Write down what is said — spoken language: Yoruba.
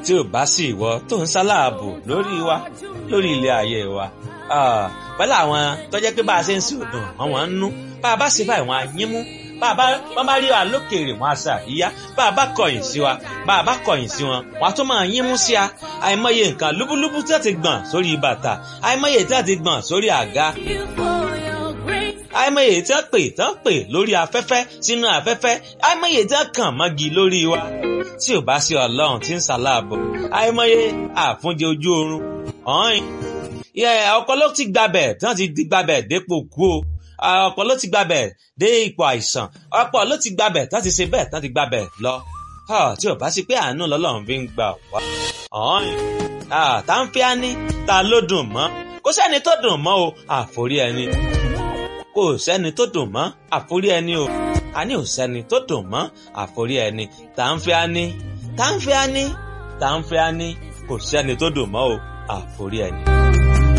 tí ò bá sí ìwọ tó ń sáláàbò lórí wa lórí ilé ayé wa pẹ̀lú àwọn tó jẹ́ pé bá a ṣe ń sí òdùn wọn wọ́n ń nú bá a bá ṣe báyìí wọn á yín mú bá a bá wọn bá rí wa lókèèrè wọn á sà yíyá bá a bá kọ̀yìn sí wa bá a bá kọ̀yìn sí wọn wọn á tún máa yín mú sí a àìmọye nǹkan lúbúlúbú tí wọ́n ti gbọ̀n sórí bàtà àìmọye tí wọ́n ti gbọ̀n sórí àga àìmọye tí wọ́n pè tí wọ́n pè lórí afẹ́fẹ́ sínú afẹ́fẹ́ àìmọye tí wọ́n kàn mọ́gi lórí wa tí ò bá sí ọlọ́run tí ń ṣàlàbọ̀ àìmọye àfúnjẹ ojú oorun ọ̀hìn ọ̀pọ̀ ló ti gbabẹ̀ tí wọ́n ti di gbabẹ̀ dépò kú o ọ̀pọ̀ ló ti gbabẹ̀ dé ipò àìsàn ọ̀pọ̀ ló ti gbabẹ̀ tí wọ́n ti ṣe bẹ́ẹ̀ tí wọ́n ti gbabẹ̀ lọ tí ò bá sí pé àánú lọ́lọ́run fi ń gbà wá ọ̀hìn tá ń fi á ní ta ló dùn mọ́ kò sẹ́ni tó dùn mọ́ o àforí ẹni kò sẹ́ni tó dùn mọ́ àforí ẹni o àní ò sẹ́ni tó dùn mọ́ àforí ẹni tá ń fi á ní tá ń fi á ní tá ń fi á ní kò sẹ́ni tó dùn mọ́ o àforí ẹni.